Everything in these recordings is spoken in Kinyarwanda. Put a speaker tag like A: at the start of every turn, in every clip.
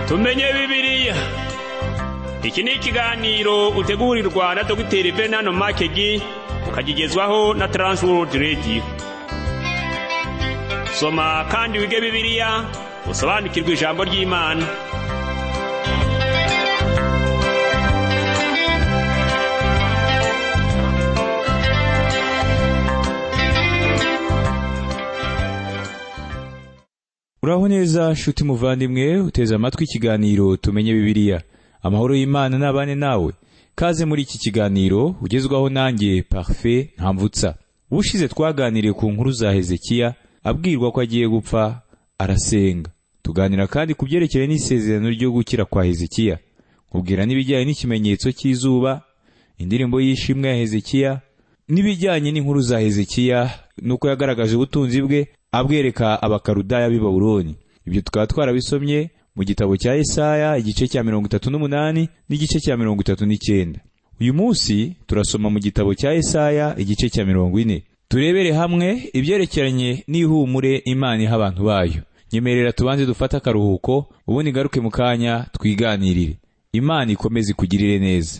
A: tumenye bibiliya iki ni ikiganiro utegurirwa na dogiteri venano makegi ukagigezwaho na taransiwodi rediyo soma kandi wige bibiliya usobanukirwe ijambo ry'imana
B: uraho neza shuti muvandimwe uteze amatwi ikiganiro tumenye bibiliya amahoro y'imana n'abane nawe kaze muri iki kiganiro ugezwaho nanjye parufe ntamvutsa ubushize twaganiriye ku nkuru za hezekiya abwirwa ko agiye gupfa arasenga tuganira kandi ku byerekeranye n'isezerano ryo gukira kwa hezekiya ubwira n'ibijyanye n'ikimenyetso cy'izuba indirimbo y'ishimwe ya hezekiya n'ibijyanye n'inkuru za hezekiya n'uko yagaragaje ubutunzi bwe abwereka abakarudaya b'i babuloni ibyo tukaba twarabisomye mu gitabo cya Yesaya igice cya mirongo itatu n'umunani n'igice cya mirongo itatu n'icyenda uyu munsi turasoma mu gitabo cya Yesaya igice cya mirongo ine turebere hamwe ibyerekeranye n'ihumure imana iha abantu bayo nyemerera tubanze dufate akaruhuko ubundi ngaruke mu kanya twiganirire imana ikomeze ikugirire neza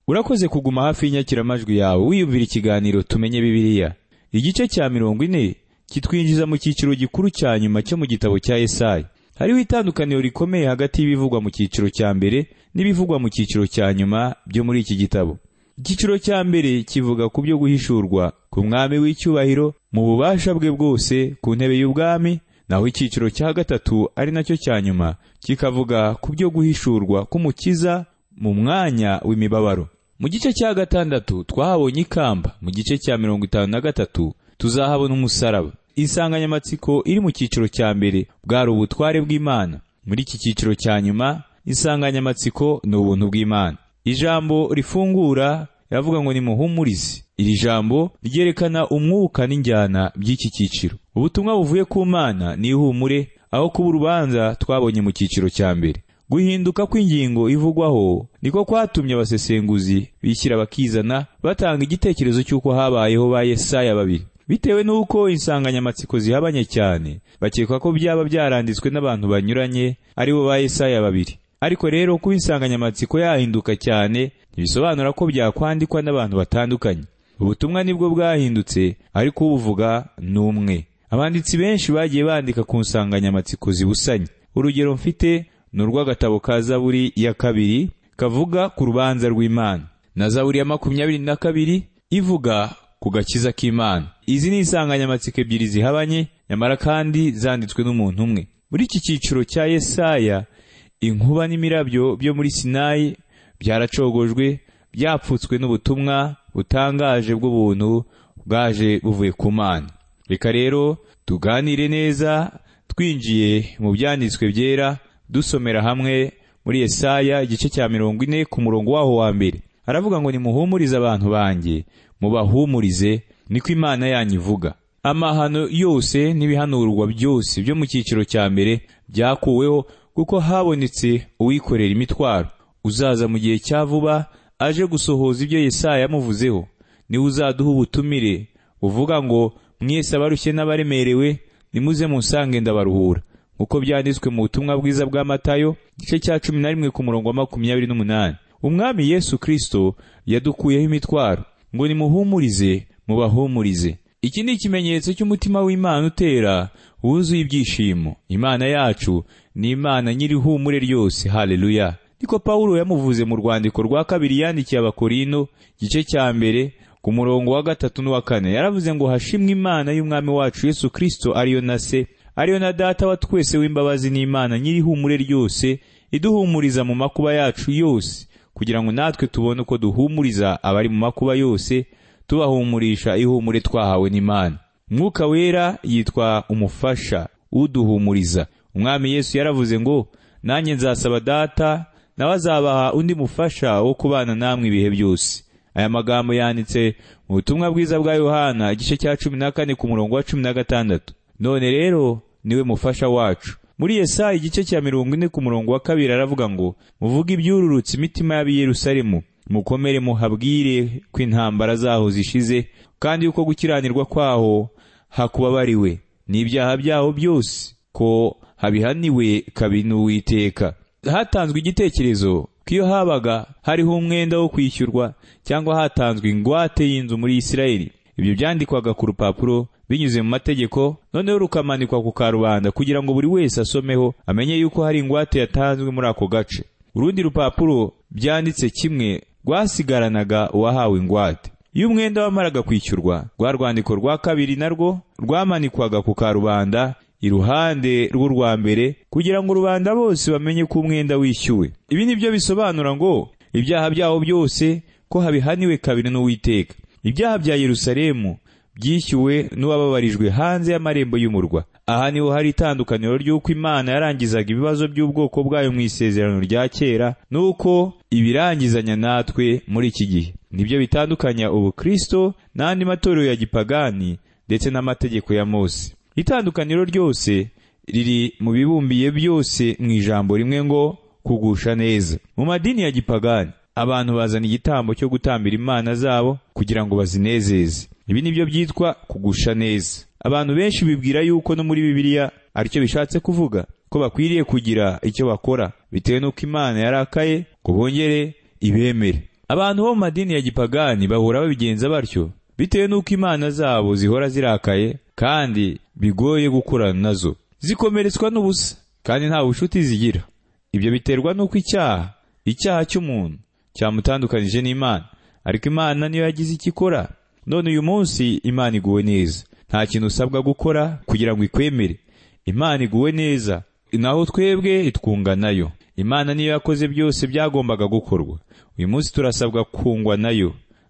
B: urakoze kuguma hafi y'inyakiramajwi yawe wiyumvira ikiganiro tumenye bibiliya igice cya mirongo ine kitwinjiza mu cyiciro gikuru cya nyuma cyo mu gitabo cya Yesaya hariho itandukaniro rikomeye hagati y'ibivugwa mu cyiciro cya mbere n'ibivugwa mu cyiciro cya nyuma byo muri iki gitabo icyiciro cya mbere kivuga ku byo guhishurwa ku mwami w'icyubahiro mu bubasha bwe bwose ku ntebe y'ubwami naho icyiciro cya gatatu ari nacyo cya nyuma kikavuga ku byo guhishurwa k'umukiza mu mwanya w'imibabaro mu gice cya gatandatu twahabonye ikamba mu gice cya mirongo itanu na gatatu tuzahabona umusaraba insanganyamatsiko iri mu cyiciro cya mbere bwari ubutware bw'imana muri iki cyiciro cya nyuma insanganyamatsiko ni ubuntu bw'imana ijambo rifungura yavuga ngo nimuhumurize iri jambo ryerekana umwuka n'injyana by'iki cyiciro ubutumwa buvuye ku mana ni ihumure aho kuba urubanza twabonye mu cyiciro cya mbere guhinduka kw'ingingo ivugwaho niko kwatumye abasesenguzi bishyira bakizana batanga igitekerezo cy'uko habayeho ba Yesaya babiri bitewe n'uko insanganyamatsiko zihabanye cyane bakeka ko byaba byaranditswe n'abantu banyuranye ari bo ba Yesaya babiri ariko rero kuba insanganyamatsiko yahinduka cyane ntibisobanura ko byakwandikwa n'abantu batandukanye ubutumwa nibwo bwahindutse ariko ubuvuga ni umwe abanditsi benshi bagiye bandika ku nsanganyamatsiko zibusanye urugero mfite ni urw'agatabo ka zaburi ya kabiri kavuga ku rubanza rw'imana na zaburi ya makumyabiri na kabiri ivuga ku gakiza k'imana izi ni insanganyamatsiko ebyiri zihabanye nyamara kandi zanditswe n'umuntu umwe muri iki cyiciro cya yesaya inkuba n'imirabyo byo muri sinayi byaracogojwe byapfutswe n'ubutumwa butangaje bw'ubuntu bwaje buvuye ku mana reka rero tuganire neza twinjiye mu byanditswe byera dusomera hamwe muri Yesaya igice cya mirongo ine ku murongo waho wa mbere aravuga ngo nimuhumurize abantu banjye mubahumurize niko imana yanyu ivuga amahano yose n'ibihanurwa byose byo mu cyiciro cya mbere byakuweho kuko habonetse uwikorera imitwaro uzaza mu gihe cya vuba aje gusohoza ibyo Yesaya yamuvuzeho niwe uzaduha ubutumire buvuga ngo mwese abarushye n'abaremerewe nimuze musange ndabaruhura uko byanditswe mu butumwa bwiza bwa matayo igice cya cumi na rimwe ku murongo wa makumyabiri n'umunani umwami yesu kirisito yadukuyeho imitwaro ngo nimuhumurize mubahumurize iki ni ikimenyetso cy'umutima w'imana utera wuzuye ibyishimo imana yacu ni imana nyir'ihumure ryose haleluya niko pawulo yamuvuze mu rwandiko rwa kabiri yandikiye abakorino igice cya mbere ku murongo wa gatatu n'uwa kane yaravuze ngo hashimwe imana y'umwami wacu yesu kirisito ariyo na se ariyo na data wa twese w'imbabazi n'imana nyir'ihumure ryose iduhumuriza mu makuba yacu yose kugira ngo natwe tubone uko duhumuriza abari mu makuba yose tubahumurisha ihumure twahawe n'Imana mwuka wera yitwa umufasha uduhumuriza umwami yesu yaravuze ngo nanjye nzasaba data nawe azabaha undi mufasha wo kubana namwe ibihe byose aya magambo yanditse mu butumwa bwiza bwa yohana igice cya cumi na kane ku murongo wa cumi na gatandatu none rero niwe mufasha wacu muri yesaya igice cya mirongo ine ku murongo wa kabiri aravuga ngo muvuge ibyururutse imitima y'ab'i yerusalemu mukomere muhabwire ko intambara zaho zishize kandi yuko gukiranirwa kwaho hakubabariwe n'ibyaha byaho byose ko habihaniwe kabi n'uwiteka hatanzwe igitekerezo ko iyo habaga hariho umwenda wo kwishyurwa cyangwa hatanzwe ingwate y'inzu muri isirayeli ibyo byandikwaga ku rupapuro binyuze mu mategeko noneho rukamanikwa ku karubanda kugira ngo buri wese asomeho amenye yuko hari ingwate yatanzwe muri ako gace urundi rupapuro byanditse kimwe rwasigaranaga uwahawe ingwate iyo umwenda wamaraga kwishyurwa rwa rwandiko rwa kabiri narwo rwamanikwaga ku karubanda iruhande rw'urwa mbere kugira ngo rubanda bose bamenye ko umwenda wishyuwe ibi ni byo bisobanura ngo ibyaha byawo byose ko habihaniwe kabiri n'uwiteka ibyaha bya yerusalemu byishyuwe n'uwababarijwe hanze y'amarembo y'umurwa aha niho hari itandukaniro ry'uko imana yarangizaga ibibazo by'ubwoko bwayo mu isezerano rya kera n'uko ibirangizanya natwe muri iki gihe nibyo bitandukanya ubukristo n'andi matorero ya gipagani ndetse n'amategeko ya mose itandukaniro ryose riri mu bibumbiye byose mu ijambo rimwe ngo kugusha neza mu madini ya gipagani abantu bazana igitambo cyo gutambira imana zabo kugira ngo bazinezeze ibi ni byo byitwa kugusha neza abantu benshi bibwira yuko no muri bibiliya aricyo bishatse kuvuga ko bakwiriye kugira icyo bakora bitewe n'uko imana yarakaye ngo bongere ibemere abantu bo mu madini ya gipagani bahura babigenza batyo bitewe n'uko imana zabo zihora zirakaye kandi bigoye gukorana nazo zikomeretswa n'ubusa kandi nta bucuti zigira ibyo biterwa n'uko icyaha icyaha cy'umuntu cyamutandukanije n'imana ariko imana niyo yagize icyo ikora none uyu munsi imana iguwe neza nta kintu usabwa gukora kugira ngo ikwemere imana iguwe neza naho twebwe itwunga nayo imana niyo yakoze byose byagombaga gukorwa uyu munsi turasabwa kungwa nayo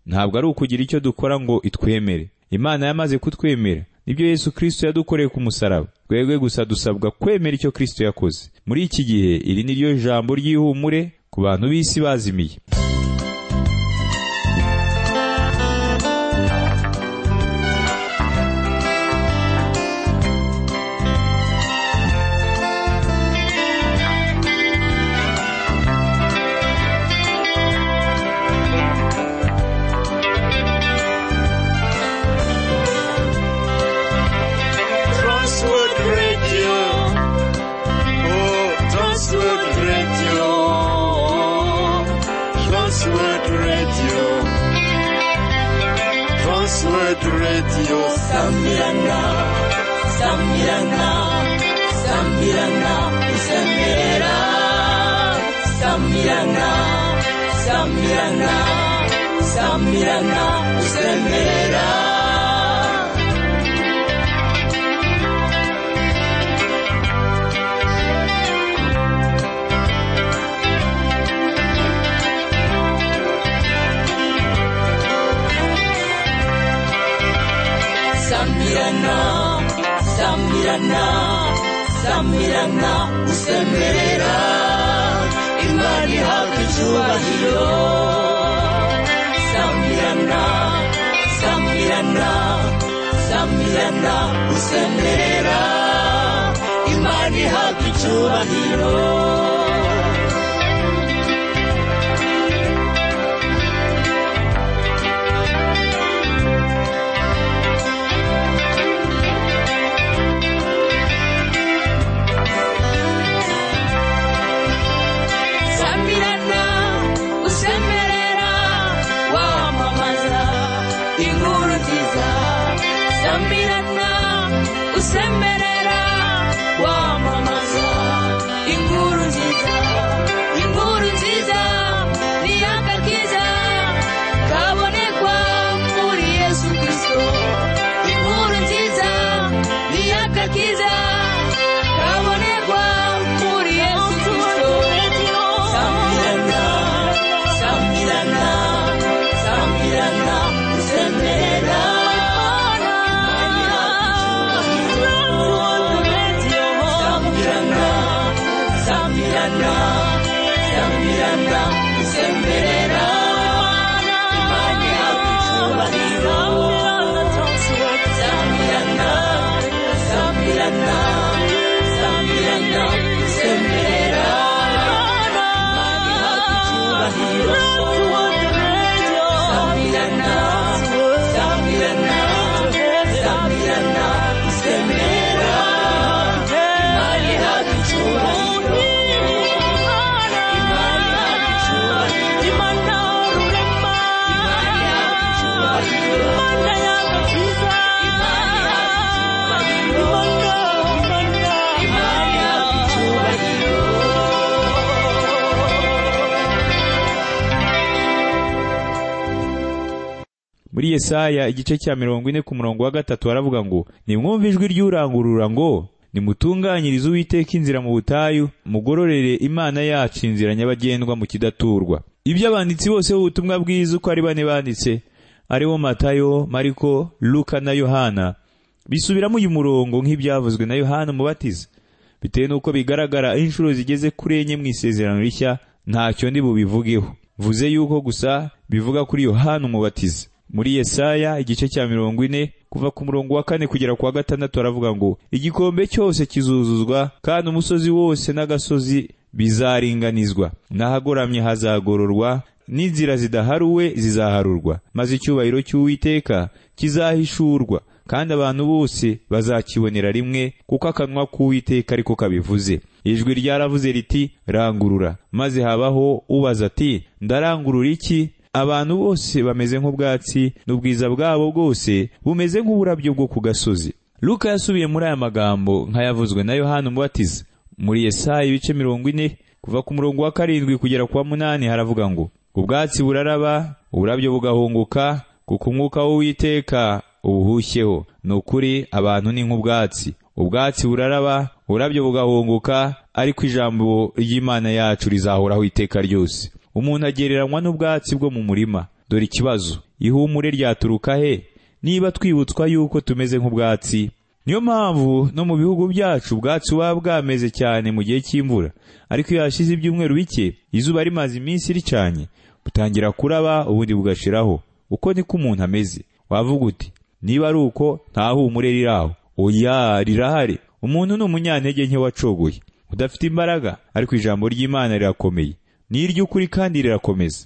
B: ntabwo ari ukugira icyo dukora ngo itwemere imana yamaze kutwemera nibyo yesu kirisito yadukoreye ku musaraba twebwe gusa dusabwa kwemera icyo kirisito yakoze muri iki gihe iri ni ryo jambo ry'ihumure ku bantu b'isi bazimiye
C: Transworld Radio. Oh, Transworld Radio. Transworld Radio. Transworld Radio. Sambirana. Sambirana. Sambirana. Isambira. Sambirana. Sambirana. Sambirana. Isambira. Sambirana, Sambirana, Sambirana, usemerera Imana ihabwa icyubahiro Sambirana, Sambirana, Sambirana, usemerera Imana ihabwa icyubahiro Sambirana, usemerera, wamamaza inkuru nziza. Sambirana, usemerera, wamamaza inkuru nziza. Inkuru nziza, ni agakiza kabonekwa muri Yesu Kristo. Inkuru nziza, ni agakiza kabonekwa muri Yesu Kristo. Sambirana,
B: muri Yesaya igice cya mirongo ine ku murongo wa gatatu haravuga ngo nimwumve ijwi ry'urangurura ngo nimutunganyirize uwiteka inzira mu butayu mugororere imana yacu inzira nyabagendwa mu kidaturwa ibyo abanditsi bose b'ubutumwa bwiza uko ari bane banditse aribo matayo mariko luka na yohana bisubiramo uyu murongo nk'ibyavuzwe na yohana umubatiza bitewe n'uko bigaragara inshuro zigeze kuri enye mu isezerano rishya ntacyo ndi bubivugeho vuze yuko gusa bivuga kuri yohana umubatiza muri yesaya igice cya mirongo ine kuva ku murongo wa kane kugera ku wa gatandatu haravuga ngo igikombe cyose kizuzuzwa kandi umusozi wose n'agasozi bizaringanizwa n'ahagoramye hazagororwa n'inzira zidaharuwe zizaharurwa maze icyubahiro cy'uwiteka kizahishurwa kandi abantu bose bazakibonera rimwe kuko akanwa k'uwiteka ariko kabivuze ijwi ryaravuze riti rangurura maze habaho ubaza ati ndarangurura iki abantu bose bameze nk'ubwatsi n'ubwiza bwabo bwose bumeze nk'uburabyo bwo ku gasozi luka yasubiye muri aya magambo nk'ayavuzwe na yohana umubatiza muri yesaya ibice mirongo ine kuva ku murongo wa karindwi kugera ku wa munani haravuga ngo ubwatsi buraraba uburabyo bugahunguka kuko umwuka w'uwiteka ubuhushyeho ni ukuri abantu ni nk'ubwatsi ubwatsi buraraba uburabyo bugahunguka ariko ijambo ry'imana yacu rizahoraho iteka ryose umuntu agereranywa n'ubwatsi bwo mu murima dore ikibazo ihumure ryaturuka he niba twibutswa yuko tumeze nk'ubwatsi niyo mpamvu no mu bihugu byacu ubwatsi buba bwameze cyane mu gihe cy'imvura ariko iyo hashize ibyumweru bike izuba rimaze iminsi ricanye butangira kuraba ubundi bugashiraho uko niko umuntu ameze wavuga uti niba ari uko nta humure riraho oya rirahari umuntu ni umunyantege nke wacogoye udafite imbaraga ariko ijambo ry'imana rirakomeye ni iry'ukuri kandi rirakomeza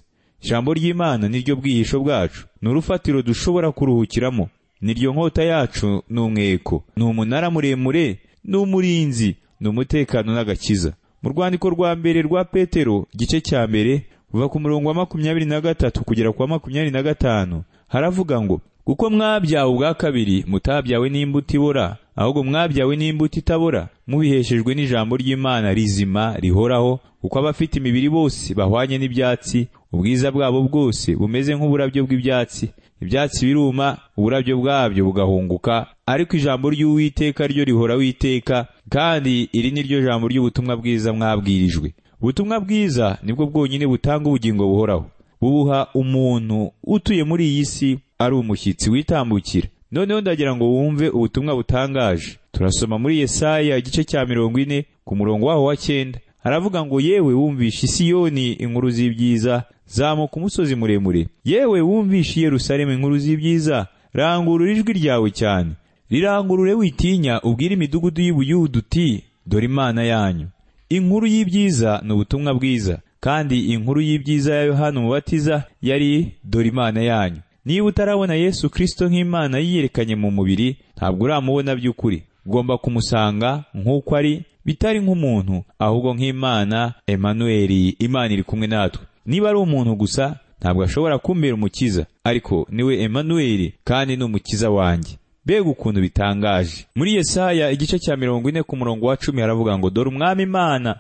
B: ijambo ry'imana ni ryo bwihisho bwacu ni urufatiro dushobora kuruhukiramo ni ryo nkota yacu ni umweko ni umunara muremure ni umurinzi ni umutekano n'agakiza mu rwandiko rwa mbere rwa petero igice cya mbere kuva ku murongo wa makumyabiri na gatatu kugera ku wa makumyabiri na gatanu haravuga ngo kuko mwabyawe ubwa kabiri mutabyawe n'imbuto ibora ahubwo mwabyawe n'imbuto itabora mubiheshejwe n'ijambo ry'imana rizima rihoraho kuko abafite imibiri bose bahwanye n'ibyatsi ubwiza bwabo bwose bumeze nk'uburabyo bw'ibyatsi ibyatsi biruma uburabyo bwabyo bugahunguka ariko ijambo ry'uwiteka ryo rihora witeka kandi iri ni ryo jambo ry'ubutumwa bwiza mwabwirijwe ubutumwa bwiza nibwo bwonyine butanga ubugingo buhoraho bubuha umuntu utuye muri iyi si ari umushyitsi witambukira noneho ndagira ngo wumve ubutumwa butangaje turasoma muri yesaya igice cya mirongo ine ku murongo waho wa cyenda haravuga ngo yewe wumvishe isiyoni inkuru z'ibyiza zamuka umusozi muremure yewe wumvishe Yerusalemu inkuru z'ibyiza rangurura ijwi ryawe cyane rirangurure witinya ubwire imidugudu y'ubuyudu uti dore imana yanyu inkuru y'ibyiza ni ubutumwa bwiza kandi inkuru y'ibyiza ya yohana umubatiza yari dore imana yanyu niba utarabona yesu kirisito nk'imana yiyerekanye mu mubiri ntabwo uramubona by'ukuri ugomba kumusanga nk'uko ari bitari nk'umuntu ahubwo nk'imana emanweri imana iri kumwe natwe niba ari umuntu gusa ntabwo ashobora kumbera umukiza ariko niwe emanweri kandi ni umukiza wanjye mbega ukuntu bitangaje muri yesaya igice cya mirongo ine ku murongo wa cumi haravuga ngo dore umwami imana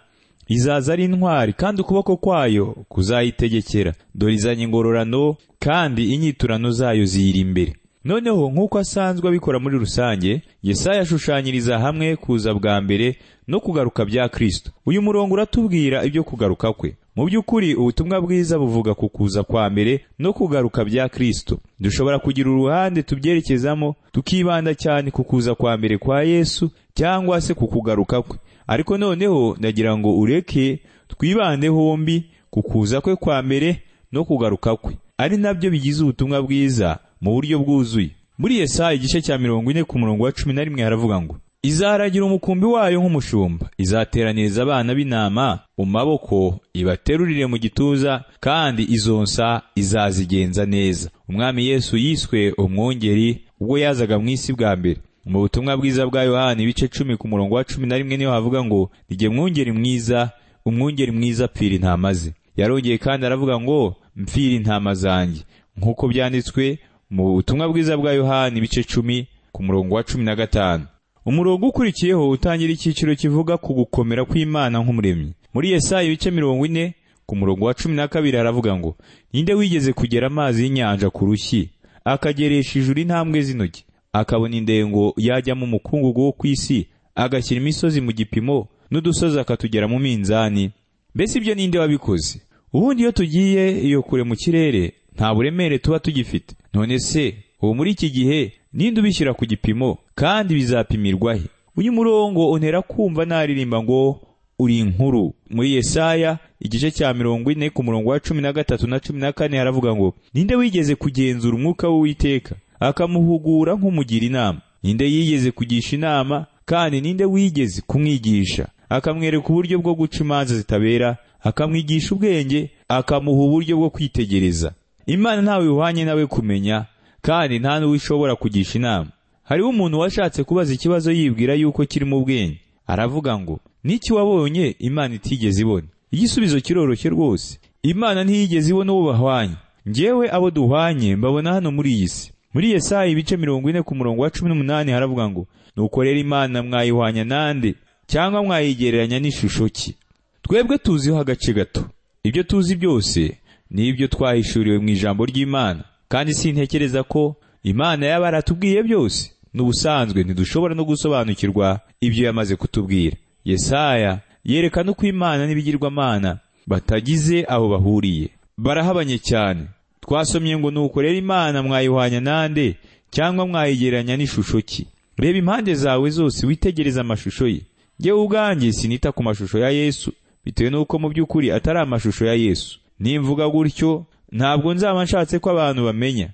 B: izaza ari intwari kandi ukuboko kwayo kuzayitegekera dore izanye ingororano kandi inyiturano zayo ziyiri imbere noneho nk'uko asanzwe abikora muri rusange yesaya ashushanyiriza hamwe kuza bwa mbere no kugaruka bya kristo uyu murongo uratubwira ibyo kugaruka kwe mu by'ukuri ubutumwa bwiza buvuga ku kuza kwa mbere no kugaruka bya kristo dushobora kugira uruhande tubyerekezamo tukibanda cyane ku kuza kwa mbere kwa yesu cyangwa se ku kugaruka kwe ariko noneho ndagira ngo ureke twibande hombi ku kuza kwe kwa mbere no kugaruka kwe ari nabyo bigize ubutumwa bwiza mu buryo bwuzuye muri yesaya igice cya mirongo ine ku murongo wa cumi na rimwe haravuga ngo izaragira umukumbi wayo nk'umushumba izateraniriza abana b'intama mu maboko ibaterurire mu gituza kandi izonsa izazigenza neza umwami yesu yiswe umwungeri ubwo yazaga mu isi bwa mbere mu butumwa bwiza bwa yohani ibice cumi ku murongo wa cumi na rimwe niho havuga ngo rijye mwungeri mwiza umwungeri mwiza apfira intama ze yarongeye kandi aravuga ngo mpfira intama zanjye nk'uko byanditswe mu butumwa bwiza bwa yohani ibice cumi ku murongo wa cumi na gatanu umurongo ukurikiyeho utangira icyiciro kivuga ku gukomera kw'imana nk'umuremyi muri yesaya ibice mirongo ine ku murongo wa cumi na kabiri haravuga ngo ninde wigeze kugera amazi y'inyanja ku rushyi akageresha ijuru intambwe z'intoki akabona indengo yajyamo umukungugu wo ku isi agashyira imisozi mu gipimo n'udusozi akatugera mu minzani mbese ibyo ninde wabikoze ubundi iyo tugiye iyo kure mu kirere nta buremere tuba tugifite none se ubu muri iki gihe ninde ubishyira ku gipimo kandi bizapimirwa he uyu murongo untera kumva naririmba ngo uri inkuru muri yesaya igice cya mirongo ine ku murongo wa cumi na gatatu na cumi na kane haravuga ngo ninde wigeze kugenzura umwuka w'uwiteka akamuhugura nk'umugira inama ninde yigeze kugisha inama kandi ninde wigeze kumwigisha akamwereka uburyo bwo guca imanza zitabera akamwigisha ubwenge akamuha uburyo bwo kwitegereza imana ntawe ihwanye nawe kumenya kandi nta n'uwo ishobora kugisha inama hariho umuntu washatse kubaza ikibazo yibwira yuko kiri mu bwenge aravuga ngo n'iki wabonye imana itigeze ibona igisubizo kiroroshye rwose imana ntiyigeze ibona uwo bahwanye njyewe abo duhwanye mbabona hano muri iyi si muri Yesaya ibice mirongo ine ku murongo wa cumi n'umunani haravuga ngo nuko rero imana mwayihwanya nande cyangwa mwayigereranya n'ishusho ki twebwe tuziho agace gato ibyo tuzi byose ni ibyo twahishuriwe mu ijambo ry'imana kandi sintekereza ko imana yaba yaratubwiye byose n'ubusanzwe ntidushobora no gusobanukirwa ibyo yamaze kutubwira yesaya yerekana uko imana n'ibigirwamana batagize aho bahuriye barahabanye cyane twasomye ngo nuko rero imana mwayihwanya nande cyangwa mwayigereranya n'ishusho ki reba impande zawe zose witegereze amashusho ye ngewe ubwanjye sinita ku mashusho ya yesu bitewe n'uko mu by'ukuri atari amashusho ya yesu nimvuga gutyo ntabwo nzaba nshatse ko abantu bamenya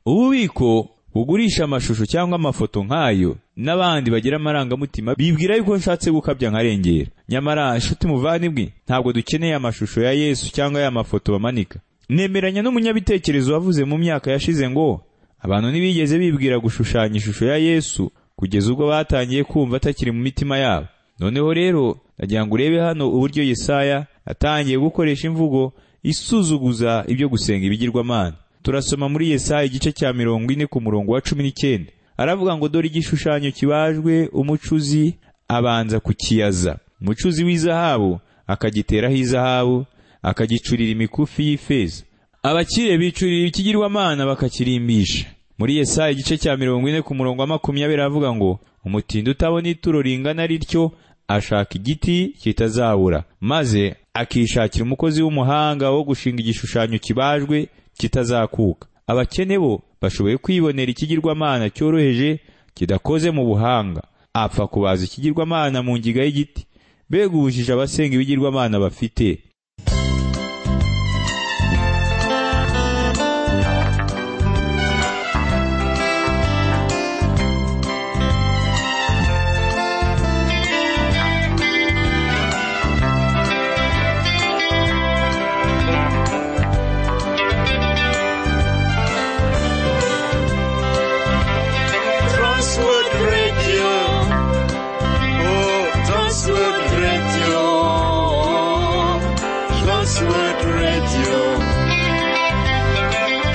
B: ububiko bugurisha amashusho cyangwa amafoto nk'ayo n'abandi bagira amarangamutima bibwira yuko nshatse gukabya nkarengera nyamara inshuti muvandimwe ntabwo dukeneye amashusho ya yesu cyangwa ya mafoto bamanika nemeranya n'umunyabitekerezo wavuze mu myaka yashize ngo abantu ntibigeze bibwira gushushanya ishusho ya yesu kugeza ubwo batangiye kumva atakiri mu mitima yabo noneho rero nagira ngo urebe hano uburyo yesaya atangiye gukoresha imvugo isuzuguza ibyo gusenga ibigirwamana turasoma muri yesaya igice cya mirongo ine ku murongo wa cumi n'icyenda aravuga ngo dore igishushanyo kibajwe umucuzi abanza kukiyaza umucuzi w'izahabu akagiteraho izahabu akagicurira imikufi y'ifeza abakire bicurira ikigirwamana bakakirimbisha muri yesaya igice cya mirongo ine ku murongo wa makumyabiri aravuga ngo umutindi utabona ituro ringana rityo ashaka igiti kitazabura maze akishakira umukozi w'umuhanga wo gushinga igishushanyo kibajwe kitazakuka abakene bo bashoboye kwibonera ikigirwamana cyoroheje kidakoze mu buhanga apfa kubaza ikigirwamana mu ngiga y'igiti mbega ubujije abasenga ibigirwamana bafite
D: Transworld Radio. Oh, Transworld Radio. Transworld Radio.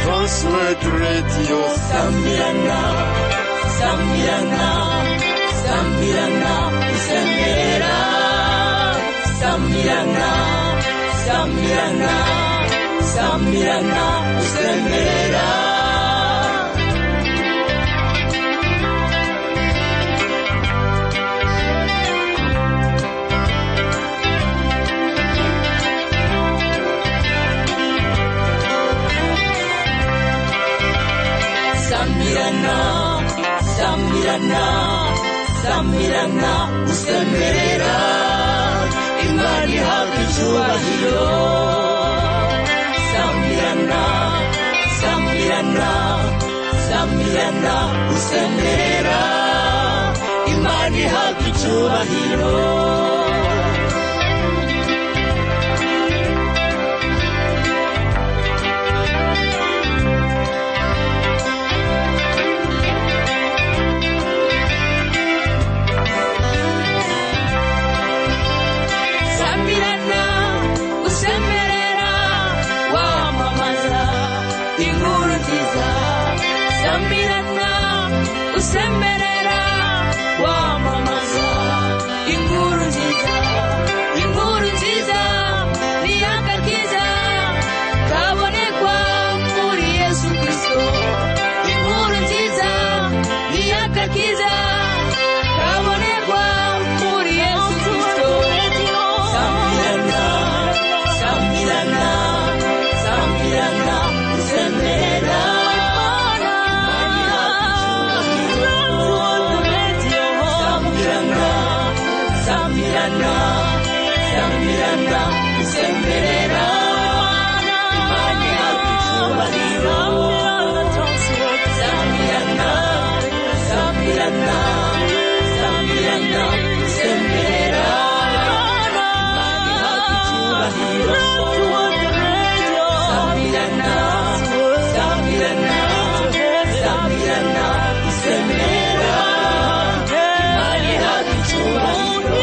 D: Transworld Radio.
C: Samirana, Samirana, Samirana, Usemerera. Samirana, Samirana, Samirana, Usemerera. Samirana, Samirana, Samirana, usemerera. Imana ihabwa icyubahiro. Samirana, Samirana, Samirana, usemerera. Imana ihabwa icyubahiro. Samirana, usemerera, wamamaza inkuru nziza. Samirana, usemerera, wamamaza inkuru nziza. gukiranira gusemberera imana yacu icyubahiro sambirana sambirana sambirana gusemberera imana yacu icyubahiro sambirana sambirana sambirana gusemberera imana yacu icyubahiro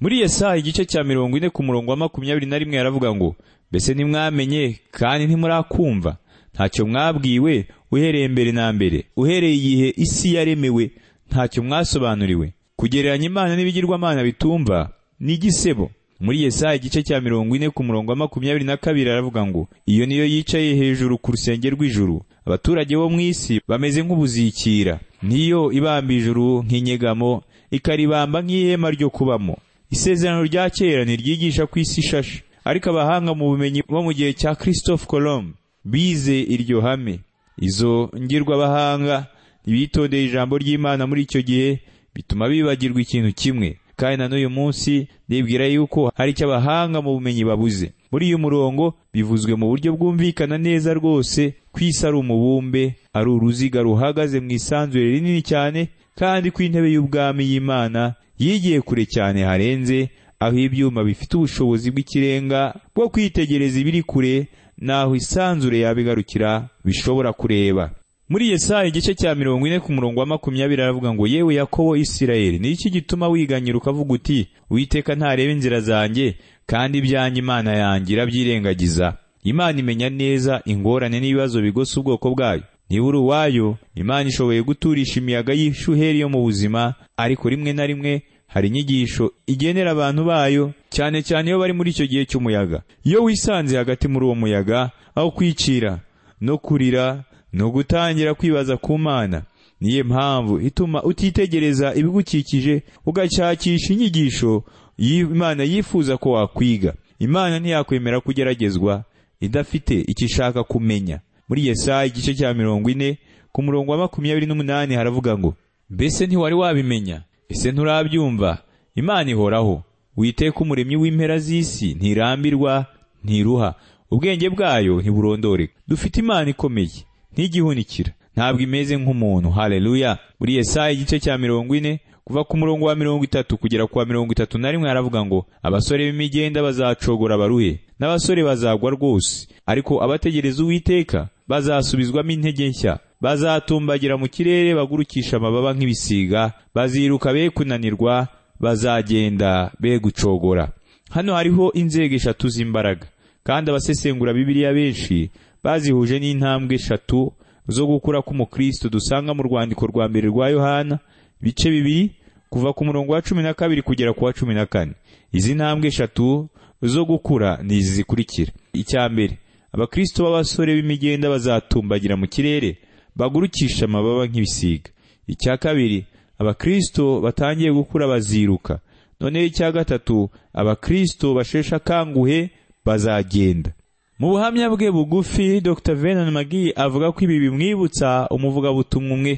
B: muri yesayi igice cya mirongo ine ku murongo wa makumyabiri na rimwe yaravuga ngo mbese ntimwamenye kandi ntimurakumva ntacyo mwabwiwe uhereye mbere na mbere uhereye igihe isi yaremewe ntacyo mwasobanuriwe kugereranya imana n'ibigirwamana bitumva ni igisebo muri yesayi igice cya mirongo ine ku murongo wa makumyabiri na kabiri aravuga ngo iyo niyo yicaye hejuru ku rusenge rw'ijuru abaturage bo mu isi bameze nk'ubuzikira niyo ibamba ijuru nk'inyegamo ikaribamba nk'ihema ryo kubamo isezerano rya kera ntiryigisha ku isi ishashe ariko abahanga mu bumenyi bo mu gihe cya christophe colombe bize iryo hame izo ngirwabahanga ntibitondeye ijambo ry'imana muri icyo gihe bituma bibagirwa ikintu kimwe kandi na n'uyu munsi ndibwira yuko hari icyo abahanga mu bumenyi babuze muri uyu murongo bivuzwe mu buryo bwumvikana neza rwose ko isi ari umubumbe ari uruziga ruhagaze mu isanzure rinini cyane kandi ko intebe y'ubwami y'imana yigiye kure cyane harenze aho ibyuma bifite ubushobozi bw'ikirenga bwo kwitegereza ibiri kure n'aho isanzure yabigarukira bishobora kureba muri Yesaya igice cya mirongo ine ku murongo wa makumyabiri aravuga ngo yewe yakobo isirayeli ni iki gituma wiganyira ukavuga uti uwiteka ntareba inzira zanjye kandi ibyanjye imana yanjye irabyirengagiza imana imenya neza ingorane n'ibibazo bigosa ubwoko bwayo niba uri uwayo imana ishoboye guturisha imiyaga y'ishuheri yo mu buzima ariko rimwe na rimwe hari inyigisho igenera abantu bayo cyane cyane iyo bari muri icyo gihe cy'umuyaga iyo wisanze hagati muri uwo muyaga aho kwicira no kurira no gutangira kwibaza ku mana niyo mpamvu ituma utitegereza ibigukikije ugashakisha inyigisho y'imana yifuza ko wakwiga imana ntiyakwemera kugeragezwa idafite icyo ishaka kumenya muri yesaya igice cya mirongo ine ku murongo wa makumyabiri n'umunani haravuga ngo mbese ntiwari wabimenya ese nturabyumva imana ihoraho witeka umuremyi w'impera z'isi ntirambirwa ntiruha ubwenge bwayo ntiburondoreka dufite imana ikomeye ntigihunikira ntabwo imeze nk'umuntu haleluya muri yesaya igice cya mirongo ine kuva ku murongo wa mirongo itatu kugera ku wa mirongo itatu na rimwe haravuga ngo abasore b'imigenda bazacogora baruhe n'abasore bazagwa rwose ariko abategereza uwiteka bazasubizwamo intege nshya bazatumbagira mu kirere bagurukisha amababa nk'ibisiga baziruka be kunanirwa bazagenda be gucogora hano hariho inzego eshatu z'imbaraga kandi abasesengura bibiliya benshi bazihuje n'intambwe eshatu zo gukura k'umukristo dusanga mu rwandiko rwa mbere rwa yohana ibice bibiri kuva ku murongo wa cumi na kabiri kugera ku wa cumi na kane izi ntambwe eshatu zo gukura ni izi zikurikira icya mbere abakristo b'abasore b'imigenda bazatumbagira mu kirere bagurukisha amababa nk'ibisiga icya kabiri abakristo batangiye gukura baziruka noneho icya gatatu abakristo basheshe akanguhe bazagenda mu buhamya bwe bugufi dr venon magi avuga ko ibi bimwibutsa umuvugabutumwa umwe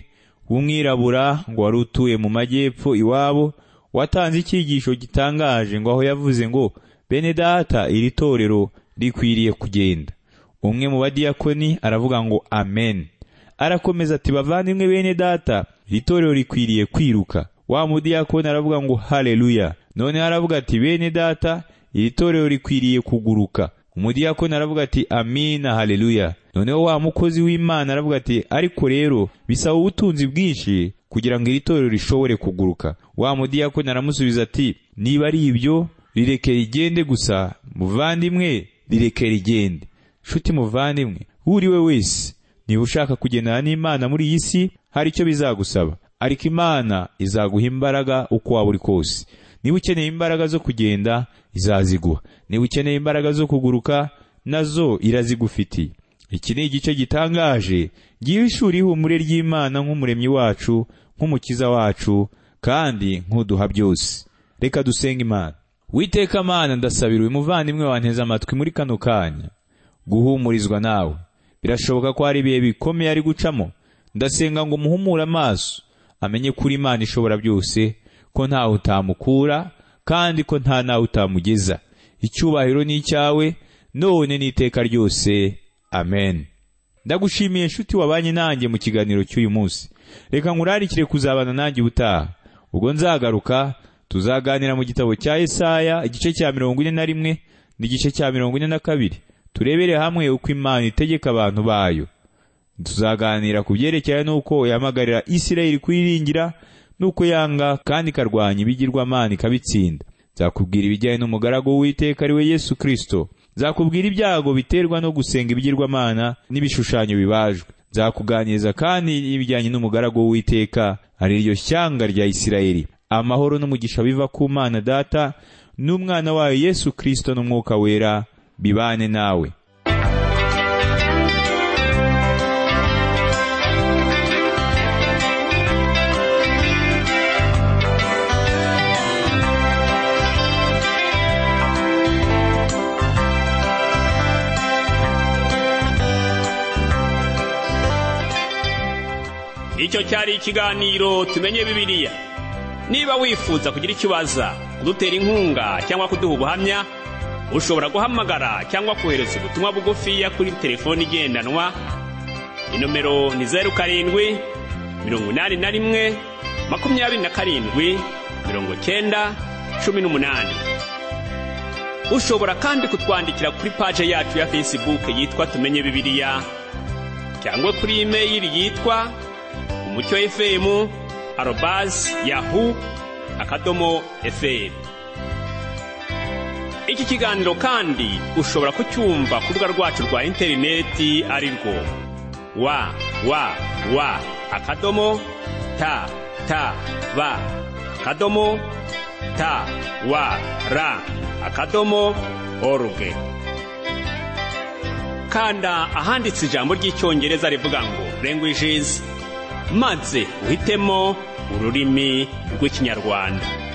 B: w'umwirabura ngo wari utuye mu majyepfo iwabo watanze icyigisho gitangaje ngo aho yavuze ngo bene data iri torero rikwiriye kugenda umwe mu badiyakoni aravuga ngo amen arakomeza ati bavandimwe bene data iri torero rikwiriye kwiruka wa mudiyakoni aravuga ngo haleluya noneho aravuga ati bene data iri torero rikwiriye kuguruka umudiyakoni aravuga ati amina haleluya noneho wa mukozi w'imana aravuga ati ariko rero bisaba ubutunzi bwinshi kugira ngo iri torero rishobore kuguruka wa mudiyakoni aramusubiza ati niba ari ibyo rireke rigende gusa muvandimwe rireke rigende nshuti muvandimwe uriwe wese niba ushaka kugendana n'imana muri iyi si hari icyo bizagusaba ariko imana izaguha imbaraga uko waba uri kose niba ukeneye imbaraga zo kugenda izaziguha niba ukeneye imbaraga zo kuguruka nazo irazigufitiye iki ni igice gitangaje gihishura ihumure ry'imana nk'umuremyi wacu nk'umukiza wacu kandi nk'uduha byose reka dusenge imana witeka mana ndasabira uyu muvandimwe wanteze amatwi muri kano kanya guhumurizwa nawe birashoboka ko hari ibihe bikomeye ari gucamo ndasenga ngo umuhumure amaso amenye ko uri imana ishobora byose ko ntawe utamukura kandi ko nta nawe utamugeza icyubahiro ni icyawe none n'iteka ryose amen ndagushimiye nshuti wabanye nanjye mu kiganiro cy'uyu munsi reka nkurarikire kuzabana nanjye ubutaha ubwo nzagaruka tuzaganira mu gitabo cya Yesaya igice cya mirongo ine na rimwe n'igice cya mirongo ine na kabiri turebere hamwe uko imana itegeka abantu bayo tuzaganira ku byerekeye n'uko yahamagarira isirayeli kuyiringira n'uko yanga kandi ikarwanya ibigirwamana ikabitsinda nzakubwira ibijyanye n'umugaragu w'uwiteka ari we yesu kirisito nzakubwira ibyago biterwa no gusenga ibigirwamana n'ibishushanyo bibajwe nzakuganiriza kandi ibijyanye n'umugaragu w'uwiteka ari ryo shyanga rya isirayeli amahoro n'umugisha biva ku mana data n'umwana wayo yesu kirisito n'umwuka wera bibane nawe
A: icyo cyari ikiganiro tumenye bibiliya niba wifuza kugira icyo ubaza kudutera inkunga cyangwa kuduha ubuhamya ushobora guhamagara cyangwa kohereza ubutumwa bugufiya kuri telefoni igendanwa inomero ni zeru karindwi mirongo inani na rimwe makumyabiri na karindwi mirongo cyenda cumi n'umunani ushobora kandi kutwandikira kuri paje yacu ya fesibuke yitwa tumenye bibiliya cyangwa kuri imeyili yitwa umucyo efemu arobazi yahu akadomo efemu iki kiganiro kandi ushobora kucyumva ku rubuga rwacu rwa interineti ari rwo wa wa wa akadomo ta ta ba akadomo ta wa ra akadomo oruge kanda ahanditse ijambo ry'icyongereza rivuga ngo languages maze uhitemo ururimi rw'ikinyarwanda